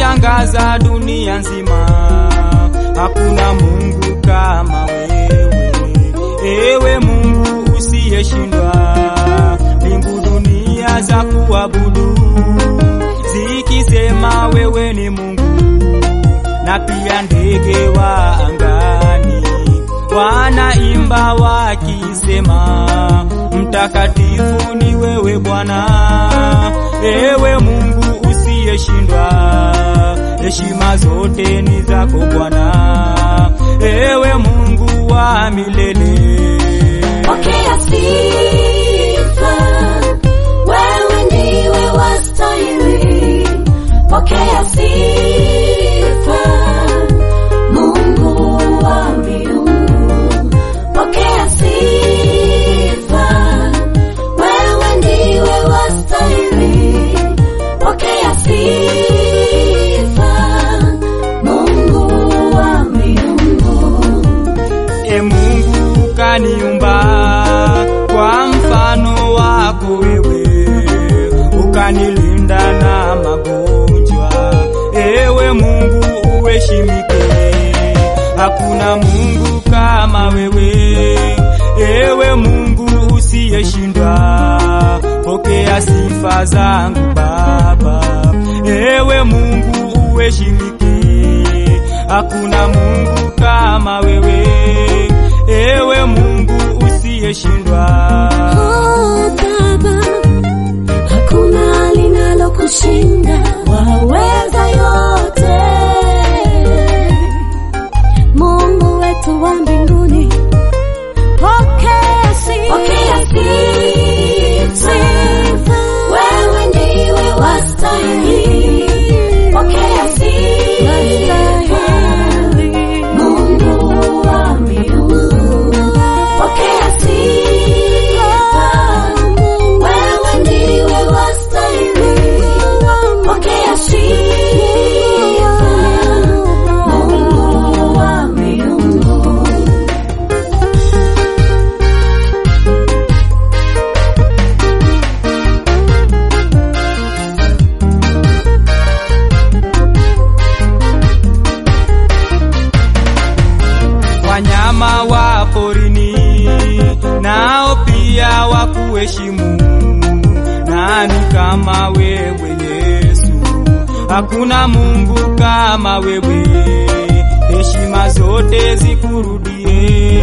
umeshangaza dunia nzima, hakuna Mungu kama wewe, ewe Mungu usiyeshindwa. Mbingu dunia za kuabudu zikisema wewe ni Mungu, na pia ndege wa angani wanaimba wakisema, mtakatifu ni wewe Bwana, ewe Mungu usiyeshindwa. Heshima zote ni zako Bwana, ewe Mungu wa milele. Pokea sifa, wewe ndiwe wastahili. Pokea sifa, Mungu wa miungu. Pokea sifa, wewe ndiwe wastahili. Pokea sifa, Mungu wa miungu. E Mungu kaniumba kwa mfano wako wewe, ukanilinda na magonjwa. Ewe Mungu uheshimike, hakuna Mungu kama wewe. Ewe Mungu usiyeshindwa, pokea sifa zangu Baba. Ewe Mungu uheshimike, hakuna Mungu kama wewe. Ewe Mungu usiyeshindwa. Oh, Baba, hakuna linalokushinda, waweza yote. Mungu wetu wa mbinguni, pokea sifa. Wewe ndiwe wastahili. Pokea sifa. Mungu wa miungu, pokea sifa. Wewe ndiwe wastahili. Pokea sifa. Mungu wa miungu. wanyama wa porini nao pia wakuheshimu. Nani kama wewe Yesu? Hakuna Mungu kama wewe, heshima zote zikurudie.